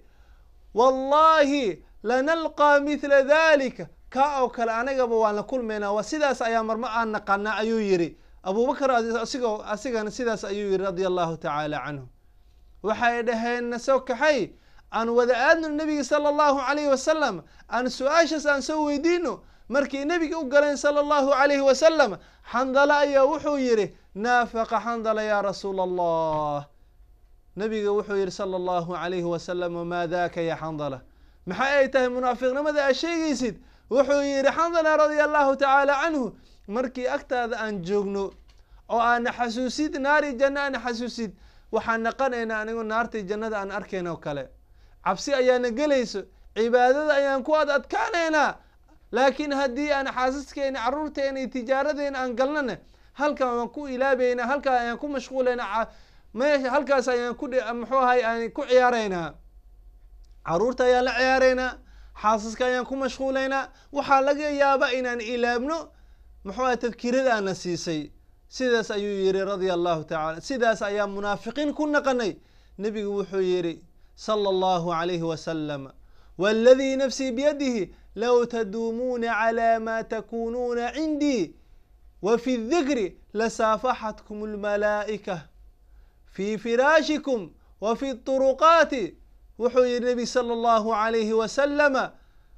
wallahi lanalqaa mithla dalika kaa oo kale anagaba waan la kulmaynaa waa sidaas ayaa marma aan naqanaa ayuu yihi abubakar asigoo asigana sidaas ayuu yihi radia allahu tacaala canhu waxay dhaheen nasoo kaxay aan wada aadno nabiga sala allahu calayhi wasalam aan su-aashaas aan soo weydiino markii nebiga u galeen sala allahu calayhi wasalam xandala ayaa wuxuu yihi naafaqa xandala yaa rasuula allah nabiga wuxuu yihi sala allahu calayhi wasalam wamaa daka ya xandala maxay ay tahay munaafiqnimada aad sheegaysid wuxuu yihi xandala radia allahu tacaala canhu markii agtaada aan joogno oo aana xasuusid naari janno aana xasuusid waxaan naqanaynaa anigo naartai jannada aan arkayna oo kale cabsi ayaana gelayso cibaadada ayaan ku ad adkaanaynaa laakiin haddii aan xaasaskeena caruurteena iyo tijaaradeena aan galnana halkan waan ku ilaabeynaa halkaa ayaan ku mashquulaynaa meesha halkaas ayaan ku muxuu ahay aan ku ciyaaraynaa caruurta ayaan la ciyaaraynaa xaasaska ayaan ku mashquulaynaa waxaa laga yaabaa inaan ilaabno muxuu ahay tadkirada aana siisay sidaas ayuu yihi radia allahu tacala sidaas ayaa munaafiqiin ku naqanay nebigu wuxuu yihi sala allahu calayhi wasalam waladii nafsii biyadihi low taduumuuna calaa maa takuunuuna cindii wa fi dikri lasaafaxatkum almalaa'ika fii firaashikum wa fi turuqaati wuxuu yihi nebi sala allahu calayhi wasalama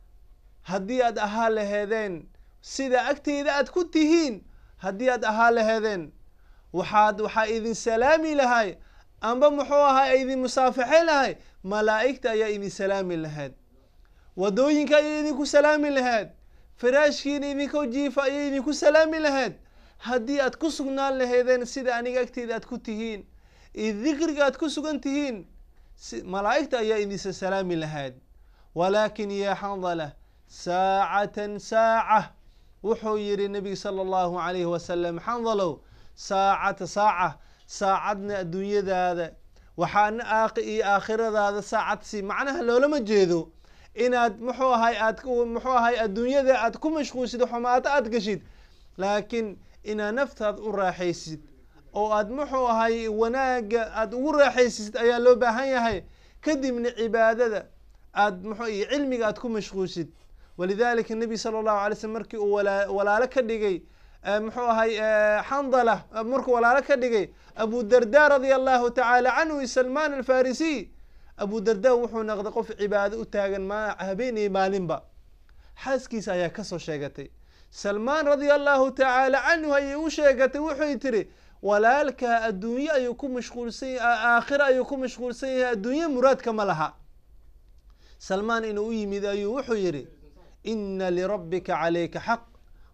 haddii aad ahaa laheedeen sida agteyda aad ku tihiin haddii aad ahaa laheedeen waxaad waxaa idin salaami lahay amba muxuu ahaa idin musaafaxay lahay malaa'igta ayaa idin salaami lahayd wadooyinka ayay idinku salaami lahayd firaashkiina idinkoo jiifa ayay idinku salaami lahayd haddii aad ku sugnaan laheedeen sida aniga agteyda aad ku tihiin iyo dikriga aad ku sugan tihiin malaa'igta ayaa idinsa salaami lahayd walaakin yaa xandala saacatan saaca wuxuu yihi nabiga sala allahu calayhi wasalam xandalow saacata saaca saacadna adduunyadaada waxaana aaq iyo aakhiradaada saacadsi macnaha loolama jeedo inaad muxuu ahay aad muxuu ahay adduunyada aad ku mashquulsid xumaato aad gashid laakiin inaad naftaad u raaxaysid oo aad muxuu ahay wanaaga aad ugu raaxaysid ayaa loo baahan yahay kadibna cibaadada aad muxuu iyo cilmiga aad ku mashquulsid walidalika nebi sala allahu alay slm markii uu wala walaalo ka dhigay muxuu ahay xandala markuu walaalo ka dhigay abu darda radia allahu tacaala canhu salman alfarisiy abu darda wuxuu noqday qof cibaado u taagan ma habeen iyo maalinba xaaskiisa ayaa kasoo sheegatay salmaan radia allahu tacaala canhu ayay u sheegatay wuxuy tiri walaalkaa adduunye ayuu ku mashquulsan yahay aakhira ayuu ku mashquulsan yahay adduunye muraadka ma laha salmaan inuu u yimid ayuu wuxuu yihi ina lirabbika calayka xaq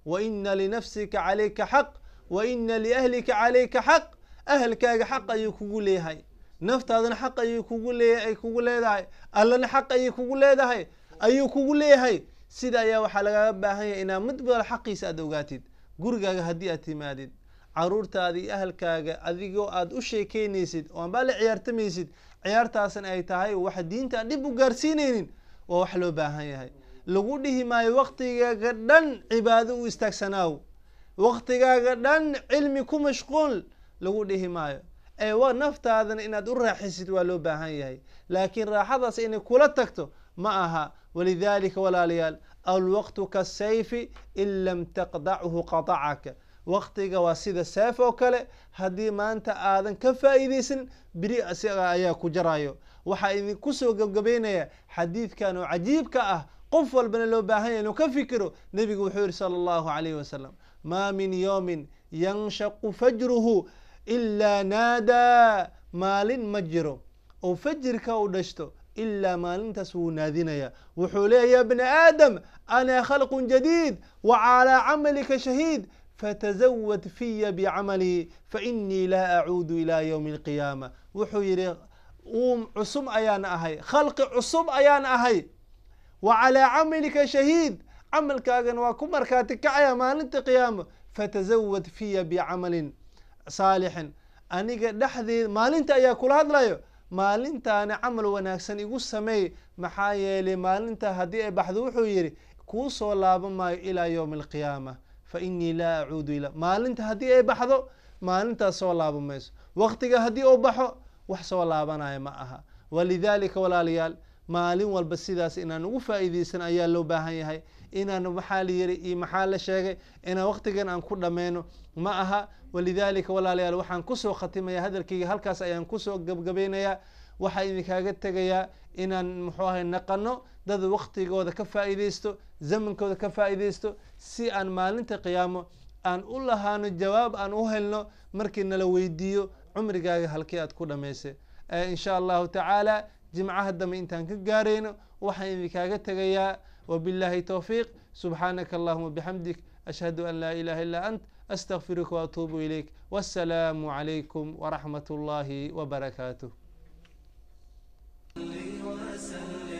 wa ina linafsika calayka xaq wa ina liahlika calayka xaq ahalkaaga xaq ayuu kugu leeyahay naftaadana xaq ayuu kugu leeyahay ay kugu leedahay allana xaq ayay kugu leedahay ayuu kugu leeyahay sida ayaa waxaa lagaga baahan yahay inaad mid bal xaqiisa aada ogaatid gurigaaga haddii aad timaadid caruurtaada iyo ahalkaaga adigoo aada u sheekeynaysid oo anbaa la ciyaartamaysid ciyaartaasna ay tahay wax diinta aan dhib u gaarsiinaynin waa wax loo baahan yahay lagu dhihi maayo waktigaaga dhan cibaado u istaagsanaaw waktigaaga dhan cilmi ku mashquul lagu dhihi maayo ee wa naftaadana inaad u raaxisid waa loo baahan yahay laakiin raaxadaas inay kula tagto ma aha walidalika walaalayaal alwaqtu kasayfi in lam taqdachu qatacaka waktiga waa sida seef oo kale haddii maanta aadan ka faa'iidaysan beri isaga ayaa ku jarayo waxaa idinku soo gebgabeynaya xadiidkan oo cajiibka ah qof walbana loo baahan yahy inuu ka fikiro nebigu wuxuu yihi sala allahu calayhi wasalam maa min yowmin yanshaqu fajruhu ilaa naadaa maalin ma jiro oo fajirka u dhashto ilaa maalintaas wuu naadinaya wuxuu leeya ya bna aadam ana khalqun jadiid wa calaa camalika shahiid fatazawad fiya bicamali fainii laa acuudu ilaa ywmi alqiyaama wuxuu yihi uum cusub ayaan ahay khalqi cusub ayaan ahay wa calaa camalika shahiid camalkaagana waa ku markaati kacaya maalinta qiyaama fatazawad fiya bicamalin saalixin aniga dhexdeed maalinta ayaa kula hadlayo maalintaana camal wanaagsan igu sameey maxaa yeelay maalinta haddii ay baxdo wuxuu yihi kuu soo laaban maayo ilaa ywmi alqiyaama fa inii laa acuudu ila maalinta haddii ay baxdo maalintaas soo laaban mayso waktiga haddii uu baxo wax soo laabanaya ma aha walidalika walaalayaal maalin walba sidaas inaan ugu faa'iidaysan ayaa loo baahan yahay inaan maxaa la yiri iyo maxaa la sheegay inaan waktigan aan ku dhammayno ma aha walidalika walaalayaal waxaan kusoo khatimaya hadalkayga halkaas ayaan kusoo gabgabaynayaa waxaa idinkaaga tegayaa inaan muxuu ahay naqano dad waktigooda ka faa'iidaysto zamankooda ka faa'iidaysto si aan maalinta qiyaamo aan u lahaano jawaab aan u helno markii nala weydiiyo cumrigaaga halkii aad ku dhamaysay insha allahu tacaala jimcaha dambe intaan ka gaarayno waxaan idinkaaga tegayaa wabillahi towfiiq subxaanaka allahuma bixamdik ashhadu an laa ilaha illa ant astaqfiruka waatuubu ilayk wassalaamu calaykum waraxmat ullahi wabarakaatuh وسلم